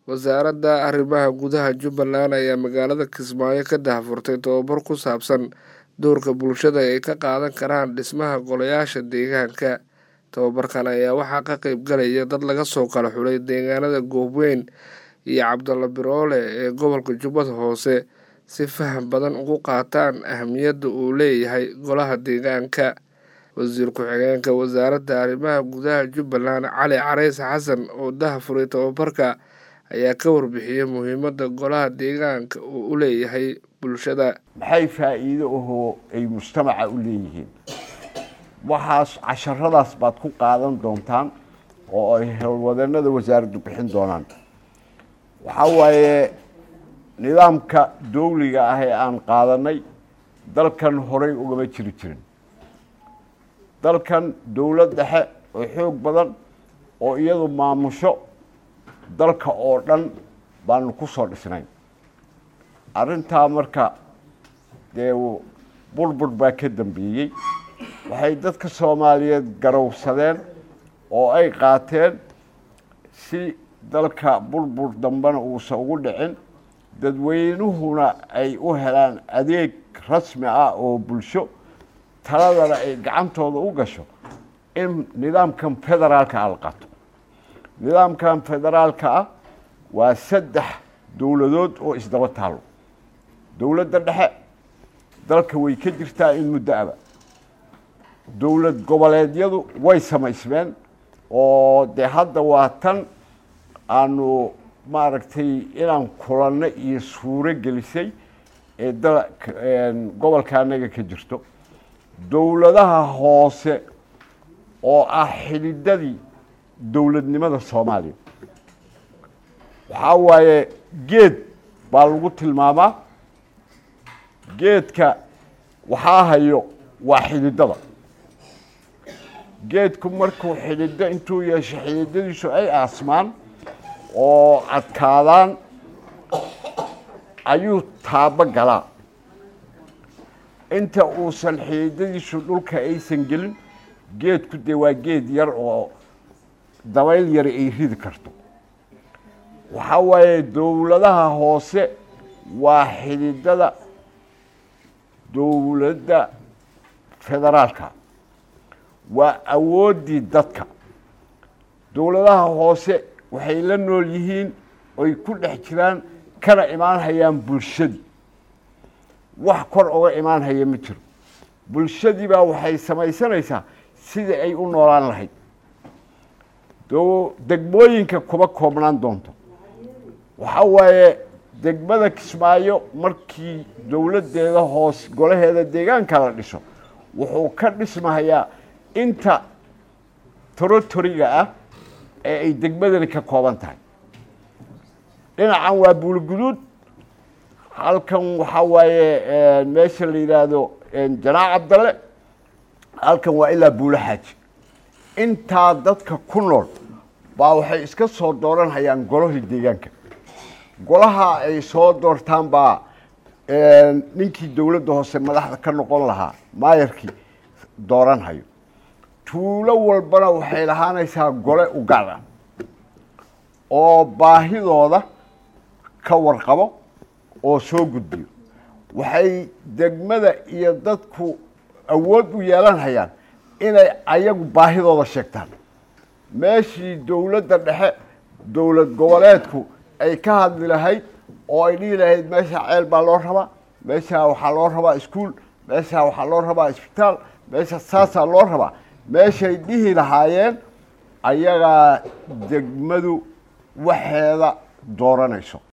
wasaaradda arrimaha gudaha jubbaland ayaa magaalada kismaayo ka daahfurtay tababar ku saabsan doorka bulshada ay ka qaadan karaan dhismaha golayaasha deegaanka tababarkan ayaa waxaa ka qeyb galaya dad laga soo kala xulay deegaanada goobweyn iyo cabdalla biroole ee gobolka jubbada hoose si faham badan ugu qaataan ahamiyadda uu leeyahay golaha deegaanka wasiir ku-xigeenka wasaaradda arrimaha gudaha jubbaland cali carays xasan oo daahfuray tababarka ayaa ka warbixiyey muhiimadda golaha deegaanka uu u leeyahay bulshada maxay faa'iido ahoo ay mujtamaca u leeyihiin waxaas casharadaas baad ku qaadan doontaan oo ay howlwadeenada wasaaraddu bixin doonaan waxaa waaye nidaamka dowliga ah ee aan qaadanay dalkan horey ugama jiri jirin dalkan dowlad dhexe oo xoog badan oo iyadu maamusho dalka oo dhan baanu ku soo dhisnay arrintaa marka dee burbur baa ka dambeeyey waxay dadka soomaaliyeed garowsadeen oo ay qaateen si dalka burbur dambena uusan ugu dhicin dadweynuhuna ay u helaan adeeg rasmi ah oo bulsho taladana ay gacantooda u gasho in nidaamkan federaalka ah la qato nidaamkan federaalka ah waa saddex dowladood oo isdaba taalo dowladda dhexe dalka way ka jirtaa in muddo aba dowlad goboleedyadu way samaysmeen oo dee hadda waa tan aanu maaragtay inaan kulanno iyo suuro gelisay ee da gobolka anaga ka jirto dowladaha hoose oo ah xididadii dowladnimada soomaaliya waxaa waaye geed baa lagu tilmaamaa geedka waxaa hayo waa xididada geedku markuu xididdo intuu yeesho xididadiisu ay aasmaan oo adkaadaan ayuu taabo galaa inta uusan xididadiisu dhulka aysan gelin geedku dee waa geed yar oo dabayl yar ay ridi karto waxaa waaye dowladaha hoose waa xididada dowladda federaalka waa awooddii dadka dowladaha hoose waxay la nool yihiin oy ku dhex jiraan kana imaan hayaan bulshadii wax kor oga imaan haya ma jiro bulshadii baa waxay samaysanaysaa sidii ay u noolaan lahayd degmooyinka kuma koobnaan doonto waxaa waaye degmada kismaayo markii dowladdeeda hoos golaheeda deegaanka la dhiso wuxuu ka dhismahayaa inta torotoriga ah ee ay degmadani ka kooban tahay dhinacan waa buulguduud halkan waxaa waaye meesha la yidhaahdo janaac cabdalle halkan waa ilaa buulo xaaji intaa dadka ku nool baa waxay iska soo dooran hayaan golahii deegaanka golaha ay soo doortaan baa ninkii dowladda hoose madaxda ka noqon lahaa maayarkii dooran hayo tuulo walbana waxay lahaanaysaa gole u gaar ah oo baahidooda ka warqabo oo soo gudbiyo waxay degmada iyo dadku awood u yeelan hayaan inay ayagu baahidooda sheegtaan meeshii dowladda dhexe dowlad goboleedku ay ka hadli lahayd oo ay dhihi lahayd meeshaa ceel baa loo rabaa meeshaa waxaa loo rabaa iskuol meeshaa waxaa loo rabaa isbitaal meesha saasaa loo rabaa meeshay dhihi lahaayeen ayagaa degmadu waxeeda dooranayso